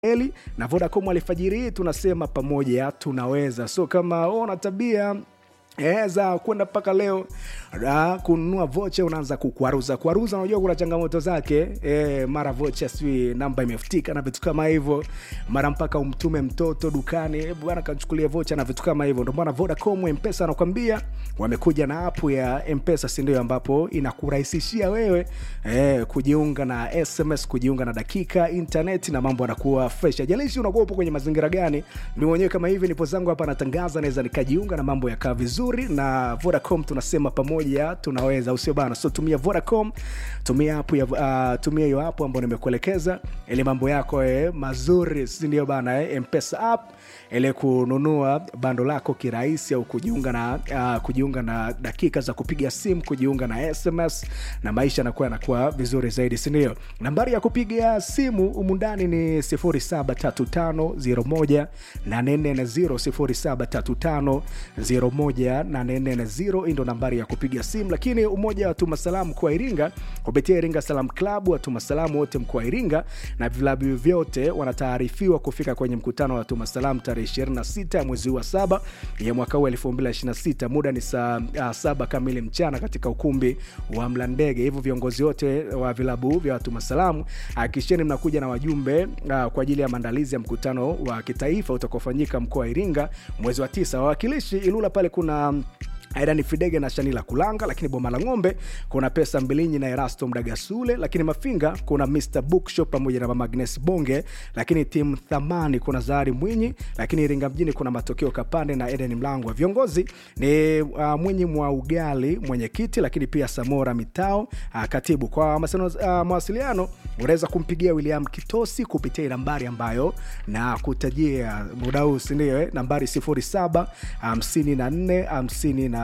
Eli na Vodacom alfajiri hii tunasema pamoja tunaweza. So kama una tabia eh, za kwenda mpaka leo ah, kununua vocha unaanza kukwaruza kwaruza, unajua kuna changamoto zake eh, mara vocha sijui namba imefutika na vitu kama hivyo, mara mpaka umtume mtoto dukani eh, bwana kachukulia vocha na vitu kama hivyo. Ndio maana Vodacom Mpesa anakuambia wamekuja na app ya Mpesa, si ndio, ambapo inakurahisishia wewe eh, kujiunga na SMS, kujiunga na dakika internet na mambo yanakuwa fresh. Ajalishi unakuwa upo kwenye mazingira gani, mimi mwenyewe kama hivi nipo zangu hapa natangaza, naweza nikajiunga na mambo yakaa vizuri na Vodacom. Tunasema pamoja tunaweza, usio bana. So tumia Vodacom, tumia app ya uh, tumia hiyo app ambayo nimekuelekeza ili mambo yako eh, mazuri, si ndio bana eh, Mpesa app ile kununua bando lako kirahisi au kujiunga na uh, kujiunga na dakika za kupiga simu, kujiunga na SMS na maisha yanakuwa yanakuwa vizuri zaidi, si ndio? Nambari ya kupiga simu humu ndani ni 073501 840 073501 hii ndo nambari ya kupiga simu. Lakini umoja wa tuma salamu kwa Iringa kupitia Iringa Salam Club, watuma salamu wote mkoa wa Iringa na vilabu vyote wanataarifiwa kufika kwenye mkutano wa tuma salamu tarehe 26 ya mwezi huu wa saba ya mwaka huu 2026. Muda ni saa uh, saba kamili mchana katika ukumbi wa Mlandege. Hivyo viongozi wote wa vilabu vya watuma salamu hakikisheni mnakuja na wajumbe uh, kwa ajili ya maandalizi ya mkutano wa kitaifa utakaofanyika mkoa wa Iringa mwezi wa tisa. Wawakilishi Ilula pale kuna Aidan Fidege na Shanila Kulanga, lakini Boma la Ng'ombe kuna Pesa Mbilinyi na Erasto Mdagasule, lakini Mafinga kuna Mr Bookshop pamoja na Mama Agnes Bonge, lakini timu Thamani kuna Zahari Mwinyi, lakini Iringa mjini kuna Matokeo Kapande na Eden Mlangwa. Viongozi ni uh, Mwinyi mwa Ugali mwenyekiti, lakini pia Samora Mitao uh, katibu. Kwa masano, uh, mawasiliano unaweza kumpigia William Kitosi kupitia nambari ambayo na kutajia muda huu, si ndio? Eh, nambari 07 54 50 na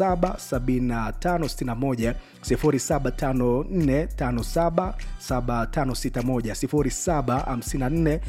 77561 0754577561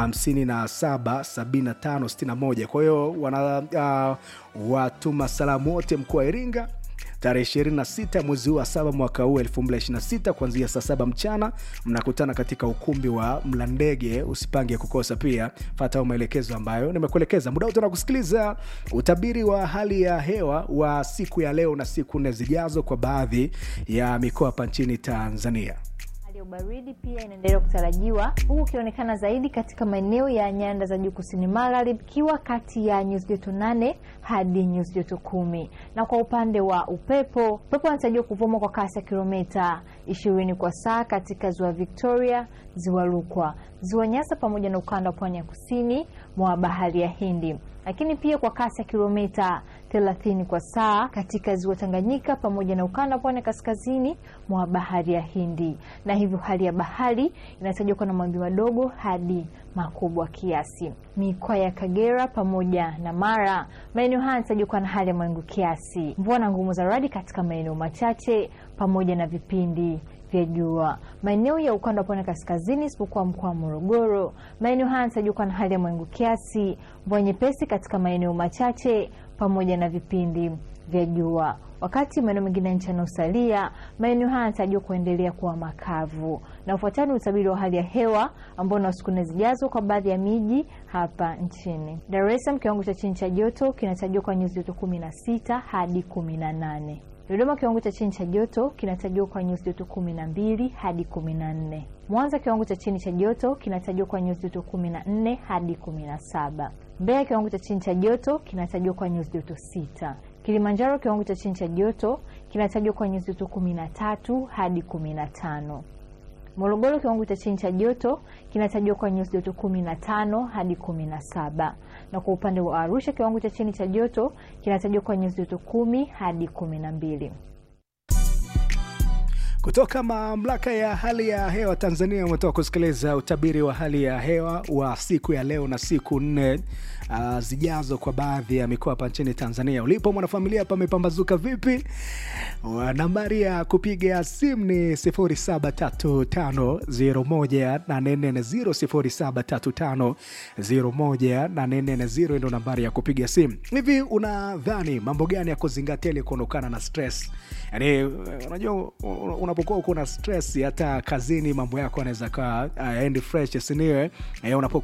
0754577561. Kwa hiyo wana uh, watuma salamu wote mkoa wa Iringa tarehe 26 mwezi huu wa saba mwaka huu 2026 kuanzia saa saba mchana mnakutana katika ukumbi wa Mlandege. Usipange kukosa, pia fata maelekezo ambayo nimekuelekeza. Muda wote kusikiliza utabiri wa hali ya hewa wa siku ya leo na siku nne zijazo kwa baadhi ya mikoa hapa nchini Tanzania. Hali ya ubaridi pia inaendelea kutarajiwa huku ukionekana zaidi katika maeneo ya nyanda za juu kusini magharibi, ikiwa kati ya nyuzi joto nane hadi nyuzi joto kumi. Na kwa upande wa upepo, upepo unatarajiwa kuvuma kwa kasi ya kilomita ishirini kwa saa katika ziwa Victoria, ziwa Rukwa, ziwa Nyasa pamoja na ukanda wa pwani ya kusini mwa bahari ya Hindi lakini pia kwa kasi ya kilomita 30 kwa saa katika ziwa Tanganyika pamoja na ukanda wa pwani kaskazini mwa bahari ya Hindi, na hivyo hali ya bahari inatajwa kuwa na mawimbi madogo hadi makubwa kiasi. Mikoa ya Kagera pamoja na Mara, maeneo haya yanatajwa kuwa na hali ya mawingu kiasi, mvua na ngumu za radi katika maeneo machache pamoja na vipindi vya jua. Maeneo ya ukanda wa pwani kaskazini isipokuwa mkoa wa Morogoro, maeneo haya yanatarajiwa kuwa na hali ya mawingu kiasi, mvua nyepesi katika maeneo machache pamoja na vipindi vya jua. Wakati maeneo mengine ya nchi yanayosalia, maeneo haya yanatarajiwa kuendelea kuwa makavu. Na ufuatani utabiri wa hali ya hewa ambao na siku nne zijazo kwa baadhi ya miji hapa nchini. Dar es Salaam, kiwango cha chini cha joto kinatarajiwa kwa nyuzi joto 16 hadi 18. Dodoma kiwango cha chini cha joto kinatarajiwa kwa nyuzi joto 12 hadi 14. Mwanza kiwango cha chini cha joto kinatarajiwa kwa nyuzi joto 14 hadi 17. Mbeya kiwango cha chini cha joto kinatarajiwa kwa nyuzi joto 6. Kilimanjaro kiwango cha chini cha joto kinatarajiwa kwa nyuzi joto 13 hadi 15. Morogoro kiwango cha chini cha joto kinatarajiwa kwa nyuzi joto 15 hadi 17 na kwa upande wa Arusha kiwango cha chini cha joto kinatarajiwa kwa nyuzi joto 10 hadi 12. Kutoka mamlaka ya hali ya hewa Tanzania umetoka kusikiliza utabiri wa hali ya hewa wa siku ya leo na siku nne uh, zijazo kwa baadhi ya mikoa hapa nchini Tanzania. Ulipo mwanafamilia, pamepambazuka vipi? Nambari ya kupiga simu ni 0735018440 0735018440 ndio nambari ya kupiga simu. Hivi unadhani mambo gani ya kuzingatia ili kuondokana na stress? Yani unajua una unapokuwa uko na stress hata kazini mambo yako anaweza kaa uh, endi fresh siniwe eh, unapokuwa